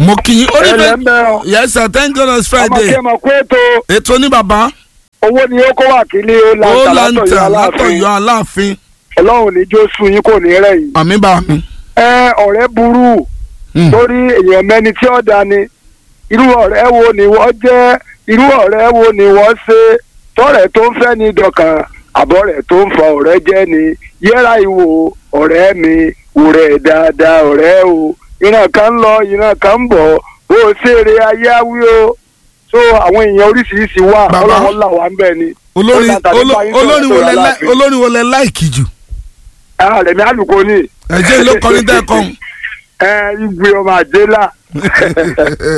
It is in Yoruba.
mo kì í ó ní ẹlẹ́ ń fẹ́ bẹ́ ọ yes sir thank God it's ọmọ Friday kí ẹ mọ̀ pé ètò ètò ní bàbá owó ni ó kó wà kí ní ó ó lanta látọ̀yọ́ lanta aláàfin látọ̀yọ́ aláàfin ọlọ́run ní jósù yín kò ní rẹ̀ yìí. àmì bá mi. ẹ ọ̀rẹ́ burú Hmm. torí èèyàn mẹ́ni tí ó dání irú ọ̀rẹ́ wo ni wọ́n jẹ́ irú ọ̀rẹ́ wo ni wọ́n ṣe tọ́rẹ̀ tó ń fẹ́ ní dọ̀kan àbọ̀rẹ̀ tó ń fa ọ̀rẹ́ jẹ́ ni yẹra ìwò ọ̀rẹ́ mi wò rẹ̀ dáadáa ọ̀rẹ́ o ìran kan ń lọ ìran kan ń bọ̀ bó o ṣeré ayé awí o so àwọn èèyàn oríṣiríṣi wà Bàbá. ọlọ́run là wá ń bẹ̀ ni. olórin Ó lanta nípa oló- yín sọ̀rọ̀ olórin wo sọ̀rọ̀ lẹ láì- Aláàfin. olórin wo lẹ láìkì jù Ah, Rẹ̀mí àlùkò ni ẹ̀jẹ̀ ló kọrin tẹ́ ẹ kọ́ ẹ igwe ọmọ àjẹlá